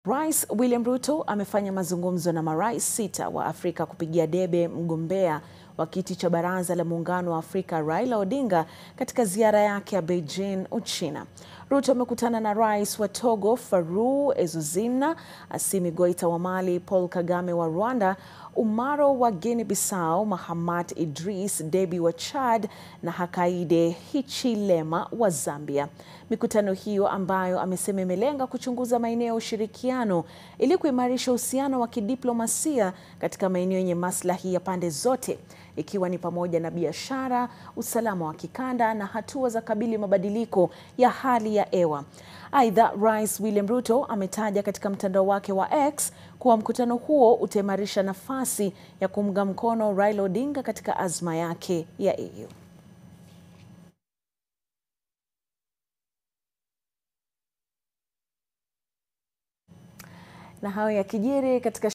Rais William Ruto amefanya mazungumzo na marais sita wa Afrika kupigia debe mgombea wa kiti cha baraza la muungano wa Afrika Raila Odinga katika ziara yake ya Beijing, Uchina. Ruto amekutana na rais wa Togo Farouk Ezozimna, Assimi Goita wa Mali, Paul Kagame wa Rwanda, Umaro wa Guinea Bissau, Mahamat Idris Deby wa Chad na Hakainde Hichilema wa Zambia. Mikutano hiyo ambayo amesema imelenga kuchunguza maeneo ya ushirikiano ili kuimarisha uhusiano wa kidiplomasia katika maeneo yenye maslahi ya pande zote ikiwa ni pamoja na biashara, usalama wa kikanda na hatua za kabili mabadiliko ya hali ya hewa. Aidha, Rais William Ruto ametaja katika mtandao wake wa X kuwa mkutano huo utaimarisha nafasi ya kuunga mkono Raila Odinga katika azma yake ya EU. Na hayo yakijiri katika